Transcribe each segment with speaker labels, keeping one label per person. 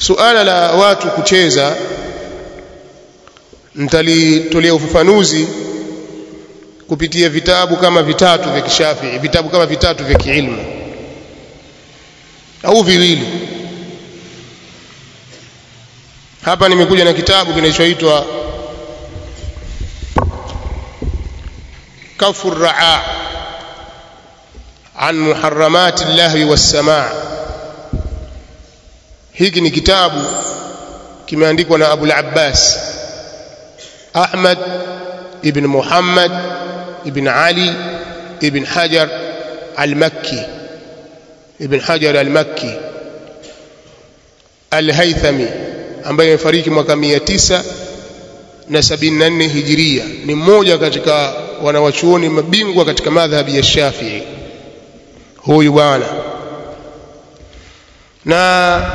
Speaker 1: suala la watu kucheza nitalitolea ufafanuzi kupitia vitabu kama vitatu vya kishafii vitabu kama vitatu vya kiilmu au viwili hapa nimekuja na kitabu kinachoitwa kafu raa an muharramati llahwi wassamaa hiki ni kitabu kimeandikwa na abul abbas ahmad ibn muhammad ibn ali ibn hajar al-makki ibn hajar al-makki al-haythami ambaye amefariki mwaka 974 hijiria ni mmoja katika wanawachuoni mabingwa katika madhhabi ya Shafii huyu bwana na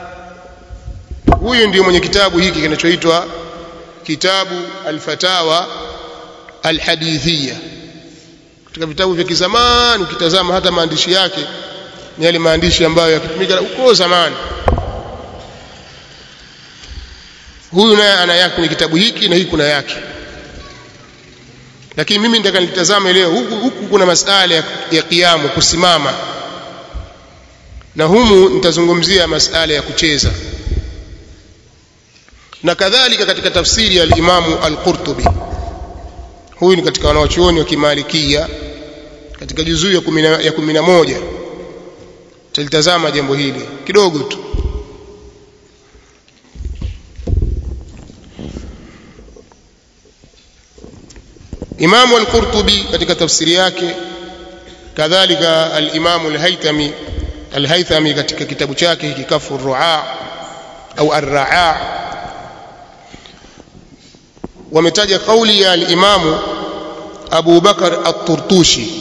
Speaker 1: huyu ndio mwenye kitabu hiki kinachoitwa kitabu al-fatawa al-hadithiyya katika vitabu vya kizamani ukitazama hata maandishi yake ni yale maandishi ambayo yakitumika huko zamani huyu naye ana yake kwenye kitabu hiki na hii kuna yake lakini mimi nitaka nitazame leo huku, huku kuna masala ya, ya kiamu kusimama na humu nitazungumzia masala ya kucheza na kadhalika katika tafsiri ya al-Imamu al-Qurtubi huyu ni katika wanawachuoni wa kimalikia katika juzuu ya 10 ya 11 tutalitazama jambo hili kidogo tu Imamu al-Qurtubi katika tafsiri yake kadhalika al-Imamu al-Haythami al-Haythami katika kitabu chake hiki Kafu ar-Ru'a au ar-Ra'a wametaja kauli ya al-Imamu Abu Bakar at-Turtushi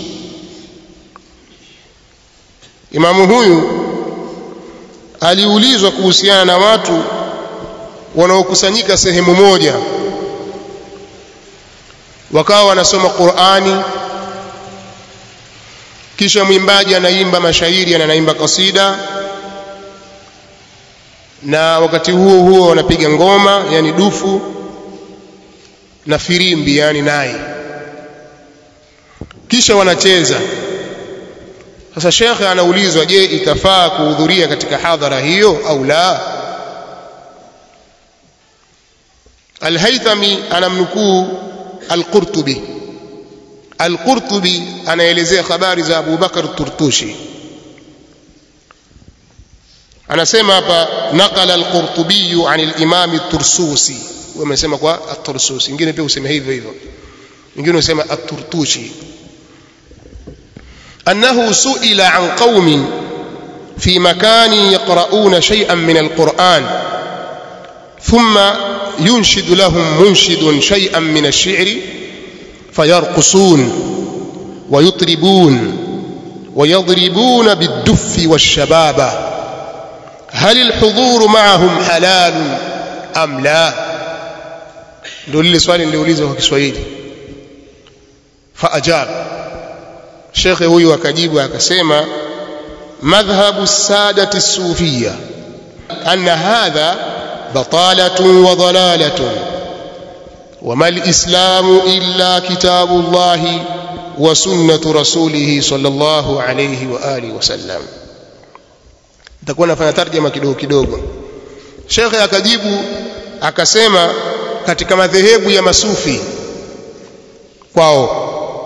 Speaker 1: Imamu huyu aliulizwa kuhusiana na watu wanaokusanyika sehemu moja wakawa wanasoma Qur'ani kisha mwimbaji anaimba mashairi anaimba kasida na wakati huo huo wanapiga ngoma yani dufu na firimbi yani nai kisha wanacheza sasa shekhe anaulizwa je itafaa kuhudhuria katika hadhara hiyo au la Al-Haythami anamnukuu Al-Qurtubi Al-Qurtubi anaelezea habari za Abu Bakar Turtushi anasema hapa naqala Al-Qurtubi an al-Imam At-Tursusi wamesema kwa At-Tursusi ingine pia useme hivyo hivyo ingine usema At-Turtushi أنه سئل عن قوم في مكان يقرؤون شيئا من القرآن ثم ينشد لهم منشد شيئا من الشعر فيرقصون ويطربون ويضربون بالدف والشبابة هل الحضور معهم حلال أم لا دول سؤال اللي أوليزه في Kiswahili فأجاب shekhe huyu akajibu akasema madhhabu sadati sufia anna hadha batalatun wa dalalatun وما الإسلام إلا كتاب الله وسنة رسوله صلى الله عليه وآله وسلم تكون nafanya tarjama kidogo kidogo Sheikh akajibu akasema katika madhehebu ya masufi kwao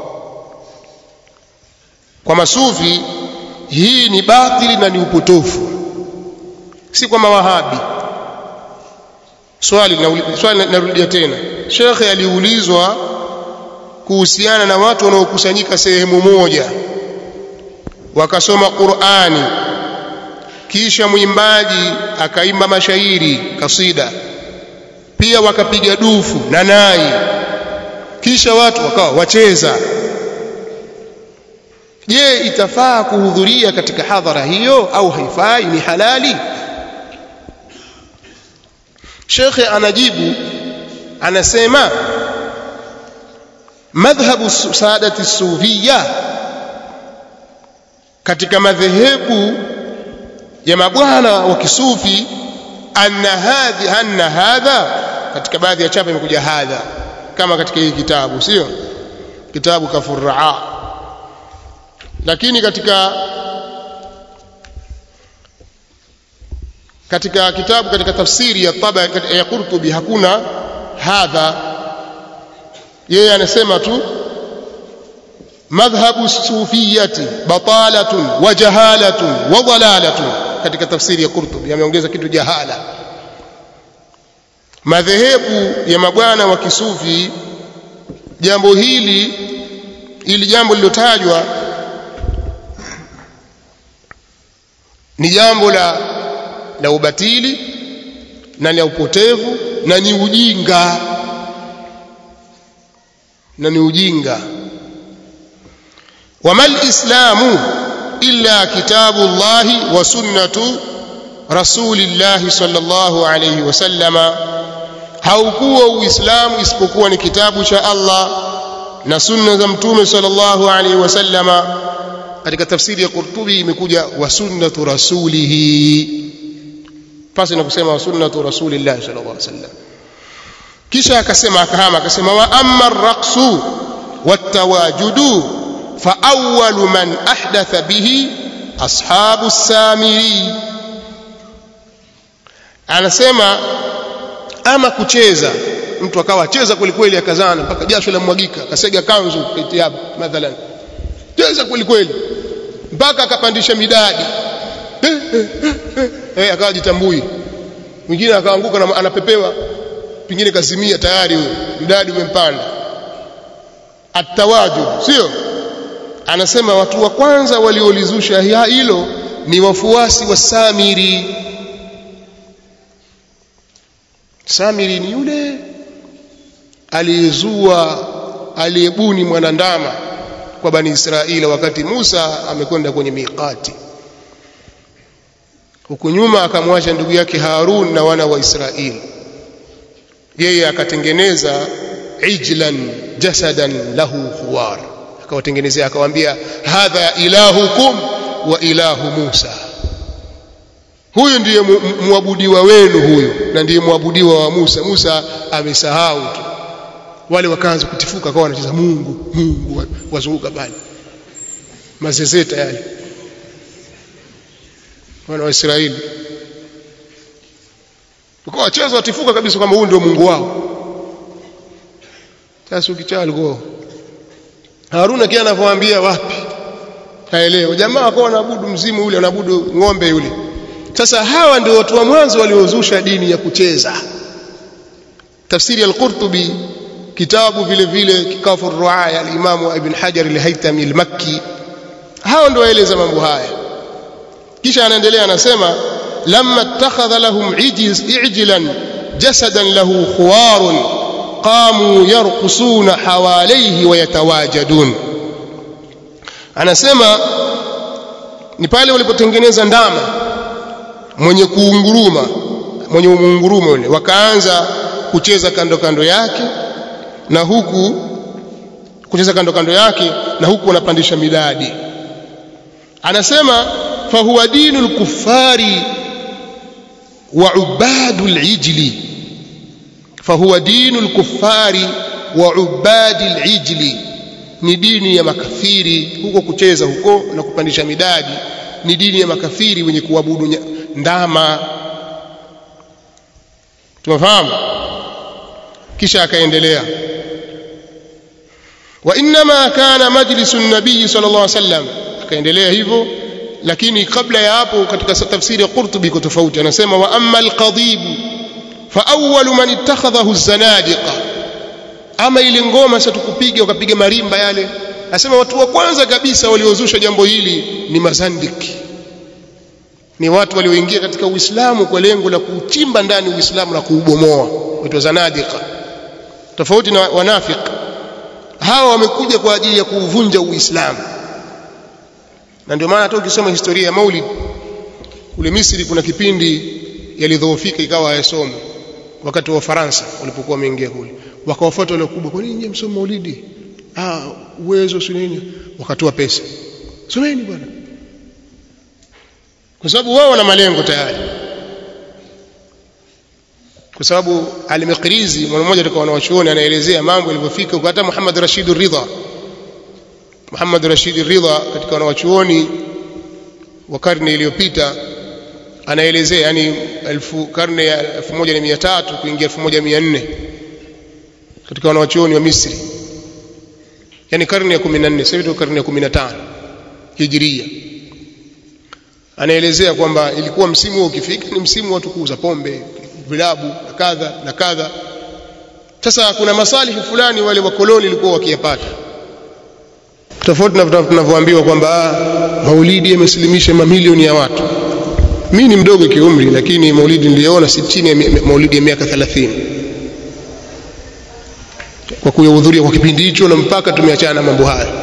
Speaker 1: kwa masufi hii ni batili na ni upotofu si kwa mawahabi swali swali narudia tena shekhe aliulizwa kuhusiana na watu wanaokusanyika sehemu moja wakasoma Qur'ani kisha mwimbaji akaimba mashairi kasida pia wakapiga dufu na nai kisha watu wakawa wacheza je itafaa kuhudhuria katika hadhara hiyo au haifai ni halali shekhe anajibu anasema madhhabu saadati sufia katika madhehebu ya mabwana wa kisufi anna hadhi anna hadha katika baadhi ya chapa imekuja hadha kama katika hii kitabu sio kitabu kafurraa lakini katika katika kitabu katika tafsiri ya taba ya Qurtubi hakuna hadha yeye anasema tu madhhabu sufiyati batalatun wa jahalatun wa dalalatun katika tafsiri ya Qurtubi ameongeza kitu jahala madhehebu ya mabwana wa kisufi jambo hili ili jambo lilotajwa ni jambo la la ubatili na la upotevu na ni ujinga na ni ujinga wama lislamu illa kitabu llahi wa sunnatu rasulillahi sallallahu alayhi wasallama haukuwa uislamu isipokuwa ni kitabu cha Allah na sunna za mtume sallallahu alayhi wasallama katika tafsiri ya Qurtubi imekuja wa sunnatu rasulihi pasi na kusema wa sunnatu rasulillahi sallallahu alayhi wasallam kisha akasema akahama akasema wa amma ar-raqsu wat-tawajudu fa awwalu man ahdatha bihi ashabu samiri anasema ama kucheza mtu akawa cheza kweli kweli akazana mpaka jasho la mwagika akasega kanzu kitiabu mathalan cheza kweli kweli mpaka akapandisha midadi eh akawa jitambui mwingine akaanguka na anapepewa pengine kazimia tayari huyo mdadi umempanda atawajud sio anasema watu wa kwanza waliolizusha hilo ni wafuasi wa Samiri Samiri ni yule aliyezua aliyebuni mwanandama kwa bani Israeli wakati Musa amekwenda kwenye miqati huku nyuma akamwacha ndugu yake Harun na wana wa Israeli yeye akatengeneza ijlan jasadan lahu khuwar akawatengenezea akawaambia hadha ilahukum wa ilahu Musa huyu ndiye muabudiwa wenu huyu na ndiye muabudiwa wa Musa Musa amesahau tu wale wakaanza kutifuka kwa wanacheza Mungu Mungu wazunguka bali mazezeta yale wana wa Israeli kwa wacheza watifuka kabisa kwamba huyu ndio Mungu wao sasa ukichaa alikuwa Haruna kia anavyoambia wapi haelewi jamaa wakawa wanaabudu mzimu ule wanaabudu ng'ombe yule sasa hawa ndio watu wa mwanzo waliozusha dini ya kucheza tafsiri al-Qurtubi kitabu vile vile kikafu ruaya al-Imam Ibn Hajar al-Haytami al-Makki hao ndio waeleza mambo haya kisha anaendelea anasema lamma ittakhadha lahum ijlan jasadan lahu khuwarun qamu yarqusuna hawalayhi wa yatawajadun anasema ni pale walipotengeneza ndama mwenye kuunguruma mwenye muunguruma yule wakaanza kucheza kando kando yake na huku kucheza kando kando yake na huku wanapandisha midadi anasema fahuwa dinu lkuffari wa ubadu lijli fahuwa dinu lkuffari wa ubadi lijli ni dini ya makafiri huko kucheza huko na kupandisha midadi ni dini ya makafiri wenye kuabudu ndama tumefahamu kisha akaendelea wa inma kana majlisu nabii sallallahu alaihi wasallam akaendelea hivyo lakini kabla ya hapo katika tafsiri ya Qurtubi iko tofauti anasema wa amma alqadib fa awwalu man ittakhadhahu zanadiqa ama ile ngoma sasa tukupiga wakapiga marimba yale anasema watu wa kwanza kabisa waliozusha jambo hili ni mazandiki ni watu walioingia katika Uislamu kwa lengo la kuchimba ndani Uislamu na kuubomoa watu zanadiqa tofauti na wanafiki hawa wamekuja kwa ajili ya kuuvunja Uislamu na ndio maana hata ukisoma historia ya Maulid kule Misri kuna kipindi yalidhoofika ikawa hayasomwi wakati wa Faransa walipokuwa wameingia kule wakawafuata wale wakubwa kwa nini nyinyi msomo Maulidi ah uwezo si nini wakatoa pesa someni bwana kwa sababu wao wana malengo tayari kwa sababu al-Maqrizi mwana mmoja katika wanawachuoni anaelezea mambo yalivyofika hata Muhammad Rashid Ridha Muhammad Rashid Ridha katika wanawachuoni wa karne iliyopita anaelezea yani elfu karne ya 1300 kuingia 1400 katika wanawachuoni wa Misri yani karne ya 14 sasa hivi karne ya 15 Hijiria anaelezea kwamba ilikuwa msimu huo ukifika ni msimu watu kuuza pombe vilabu na kadha na kadha sasa kuna masalihi fulani wale wakoloni walikuwa wakiyapata tofauti na tunavyoambiwa kwamba maulidi yamesilimisha mamilioni ya watu mimi ni mdogo kiumri lakini maulidi niliyoona si chini ya maulidi ya miaka 30 kwa kuyahudhuria kwa kipindi hicho na mpaka tumeachana na mambo haya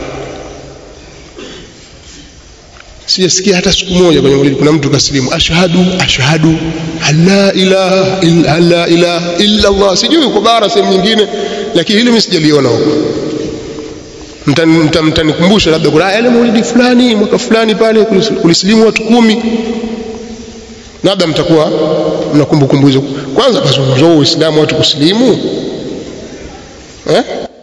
Speaker 1: sijasikia hata siku moja kwenye maulidi kuna mtu kasilimu ashhadu ashhadu la ilaha illa la ilaha illa Allah sijui uko bara sehemu nyingine lakini hili mimi sijaliona huko mtanikumbusha labda kuna yale maulidi fulani mwaka fulani pale kulisilimu watu kumi labda mtakuwa mna kumbukumbu hizo kwanza kazungumzwa uislamu watu kusilimu eh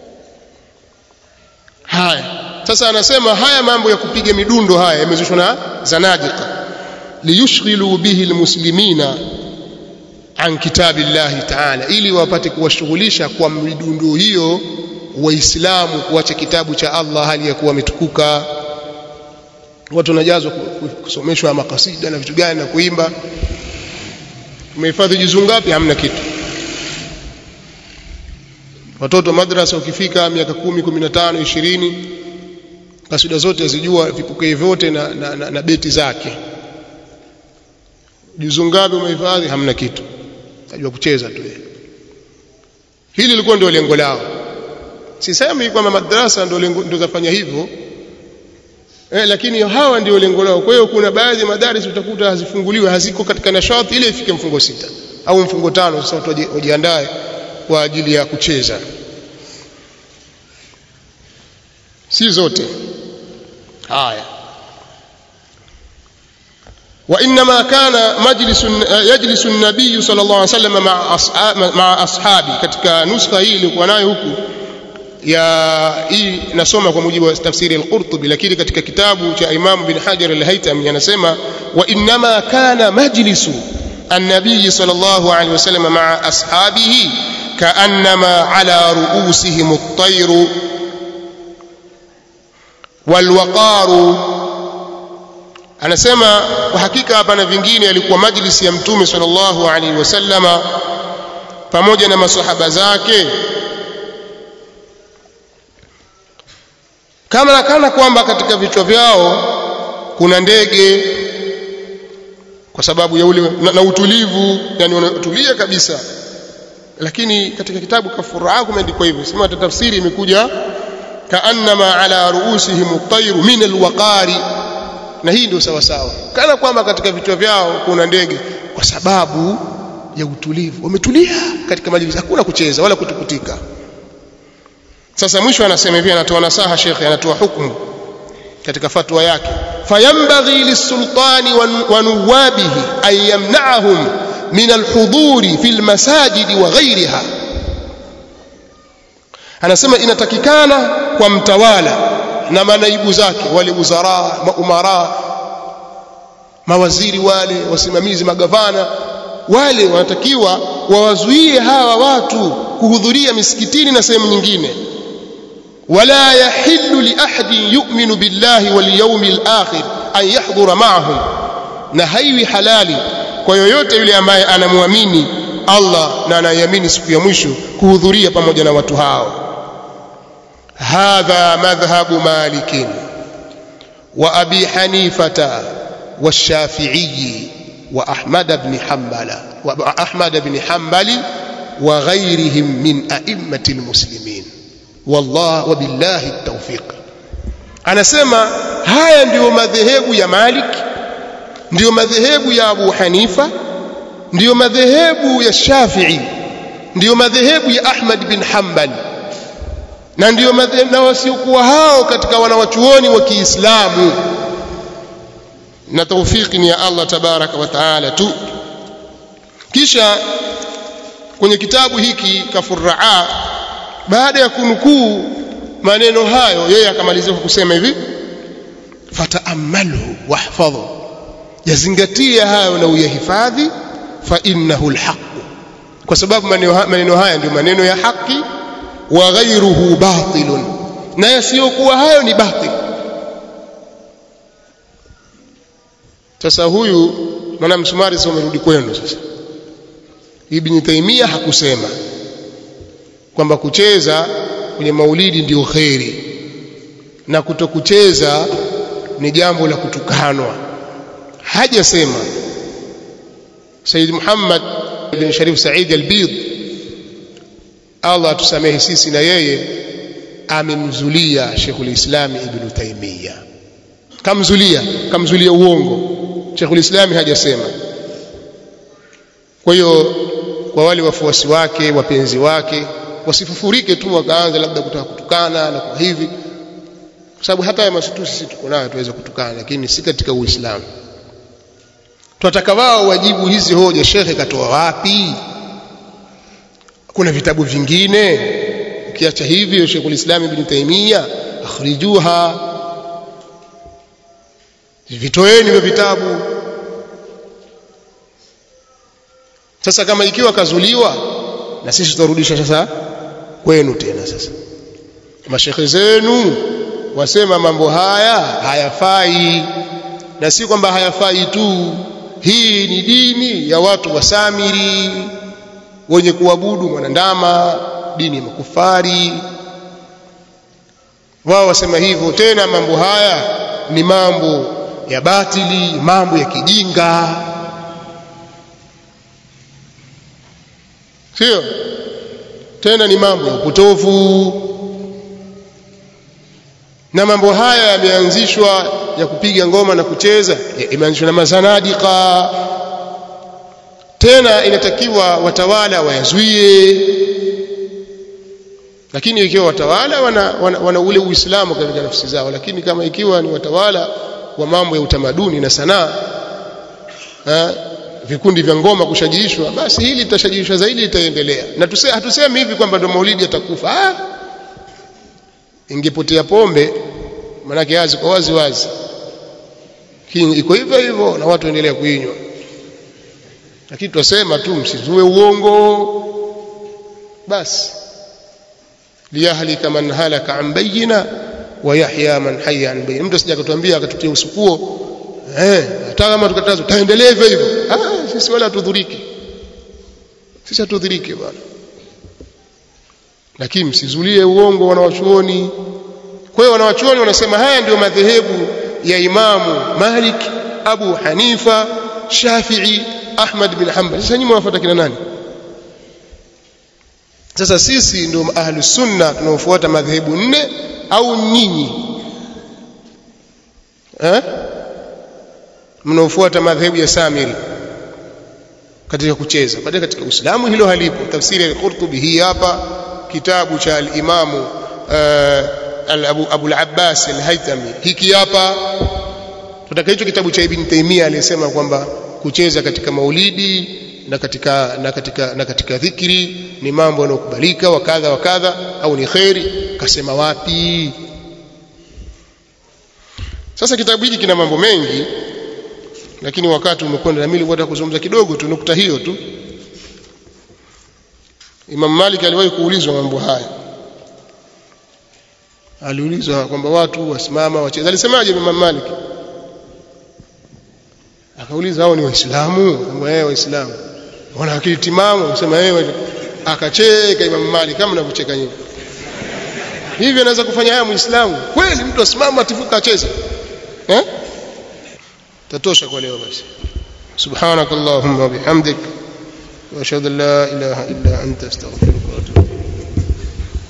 Speaker 1: haya sasa anasema haya mambo ya kupiga midundo haya yamezushwa na zanadiqa liyushghilu bihi almuslimina an kitabillahi ta'ala ili wapate kuwashughulisha kwa midundo hiyo waislamu kuacha kitabu cha Allah hali ya kuwa ametukuka watu wanajazwa kusomeshwa makasida na vitu gani na kuimba umehifadhi juzuu ngapi hamna kitu watoto madrasa ukifika miaka kumi kumi na tano ishirini kasida zote azijua vipokeo vyote na, na, na, na beti zake juzuu ngapi umehifadhi hamna kitu ajua kucheza tu hili lilikuwa ndio lengo lao sisemi kwamba madrasa ndio ndio zafanya hivyo eh, lakini hawa ndio lengo lao kwa hiyo kuna baadhi ya madaris utakuta hazifunguliwe haziko katika nashati ile ifike mfungo sita au mfungo tano sasa watu wajiandae kwa ajili ya kucheza si zote haya وانما كان مجلس يجلس النبي صلى الله عليه وسلم مع أصحاب مع اصحابه katika nuskha hii ilikuwa nayo huku ya hii nasoma kwa mujibu wa tafsiri al-Qurtubi lakini katika kitabu cha Imam bin Hajar al-Haytami anasema wa inma kana majlisu an-nabiy sallallahu alayhi wasallam ma'a ashabihi ka'annama ala ru'usihim at-tayr wal-waqar anasema kwa hakika hapa na vingine alikuwa majlisi ya mtume sallallahu alayhi wasallama pamoja na masahaba zake kama kana kwamba katika vichwa vyao kuna ndege kwa sababu ya ule na, na utulivu yani wanatulia kabisa lakini katika kitabu kafuraa kumeandikwa hivyo sema tafsiri imekuja kaannama ala ruusihim at-tayru min al-waqari na hii ndio sawa sawa kana kwamba katika vichwa vyao kuna ndege kwa sababu ya utulivu wametulia katika majlisi hakuna kucheza wala kutukutika sasa mwisho anasema hivi anatoa nasaha shekhe anatoa hukumu katika fatwa yake fayambaghi lisultani wa nuwabihi an yamna'ahum min alhuduri fi almasajidi wa ghayriha anasema inatakikana kwa mtawala na manaibu zake wale wuzara maumara mawaziri wale wasimamizi magavana wale wanatakiwa wawazuie hawa watu kuhudhuria misikitini na sehemu nyingine ولا يحل لأحد يؤمن بالله واليوم الآخر أن يحضر معهم na haiwi halali kwa yoyote yule ambaye anamwamini Allah na anayamini siku ya mwisho kuhudhuria pamoja na watu hao hadha madhhabu malik wa abi hanifata والشافعي وأحمد بن حنبل وأحمد بن حنبل وغيرهم من أئمة المسلمين والله وبالله التوفيق anasema haya ndiyo madhehebu ya Malik ndiyo madhehebu ya Abu Hanifa ndiyo madhehebu ya Shafi'i ndiyo madhehebu ya Ahmad bin Hanbal na ndiyo madhehebu na wasiokuwa hao katika wanawachuoni wa Kiislamu na taufiki ni ya Allah tabaraka wa taala tu kisha kwenye kitabu hiki kafurraa baada ya kunukuu maneno hayo yeye akamalizia kwa kusema hivi fataamalhu wahfadhu yazingatia hayo na uyahifadhi fa innahu alhaq kwa sababu maneno haya ndio maneno ya haki wa ghayruhu batilun na yasiyokuwa hayo ni batil sasa huyu maana msumari sasa umerudi kwenu sasa Ibn Taymiyyah hakusema kwamba kucheza kwenye maulidi ndio kheri na kutokucheza ni jambo la kutukanwa hajasema Said Muhammad bin Sharif Said al-Bid Allah atusamehe sisi na yeye amemzulia Sheikhul Islam Ibn Taymiyyah kamzulia kamzulia uongo Sheikhul Islam hajasema kwa hiyo kwa wale wafuasi wake wapenzi wake wasifufurike tu wakaanza labda kutaka kutukana na kwa hivi kwa sababu hata ya masutu sisi tuko nayo tuweza kutukana lakini si katika Uislamu tunataka wao wajibu hizi hoja shekhe katoa wapi kuna vitabu vingine ukiacha hivyo Sheikhul Islam Ibn Taymiyyah akhrijuha vitoeni hivyo vitabu sasa kama ikiwa kazuliwa na sisi tutarudisha sasa kwenu tena sasa mashekhe zenu wasema mambo haya hayafai na si kwamba hayafai tu hii ni dini ya watu wa Samiri wenye kuabudu mwanandama dini ya makufari wao wasema hivyo tena mambo haya ni mambo ya batili mambo ya kijinga sio tena ni mambo ya upotovu na mambo haya yameanzishwa ya kupiga ngoma na kucheza imeanzishwa na mazanadika tena inatakiwa watawala wayazuie lakini ikiwa watawala wana, wana, wana ule uislamu katika nafsi zao lakini kama ikiwa ni watawala wa mambo ya utamaduni na sanaa vikundi vya ngoma kushajiishwa basi hili litashajiishwa zaidi litaendelea na tuse, hatusemi hivi kwamba ndo maulidi yatakufa ah ingepotea pombe manake wazi kwa wazi wazi iko hivyo hivyo na watu endelea kuinywa lakini twasema tu msizue uongo basi liyahlika man halaka an bayina wa yahya man hayya an bayina mtu asija akatuambia akatutia usukuo eh hata kama tukatazo taendelea hivyo hivyo ah sisi wala tudhuriki sisi hatudhuriki bwana lakini msizulie uongo wanawachuoni kwa hiyo wanawachuoni wanasema haya ndio madhehebu ya imamu Malik Abu Hanifa Shafi'i Ahmad bin Hanbal sasa nyinyi mwafuata kina nani sasa sisi ndio ahlu sunna tunaofuata madhehebu nne au nyinyi eh mnaofuata madhehebu ya Samiri katika kucheza baadaye katika Uislamu hilo halipo tafsiri ya Qurtubi hii hapa kitabu cha al-Imamu uh, Abu Abu al-Abbas al-Haythami hiki hapa tutaka hicho kitabu cha Ibn Taymiyyah aliyesema kwamba kucheza katika maulidi na katika na katika na katika dhikri ni mambo yanayokubalika wa kadha wa kadha au ni khairi kasema wapi sasa kitabu hiki kina mambo mengi lakini wakati umekwenda na mimi nilikuwa kuzungumza kidogo tu nukta hiyo tu Imam Malik aliwahi kuulizwa mambo haya aliulizwa kwamba watu wasimama wacheza alisemaje Imam Malik akauliza hao ni waislamu kwamba yeye waislamu wana akili timamu akasema yeye akacheka Imam Malik kama mnavyocheka nyinyi hivi anaweza kufanya haya muislamu kweli mtu asimama atifuka acheze eh tatosha kwa leo basi subhanakallahumma bihamdik wa ashhadu an la ilaha illa anta astaghfiruka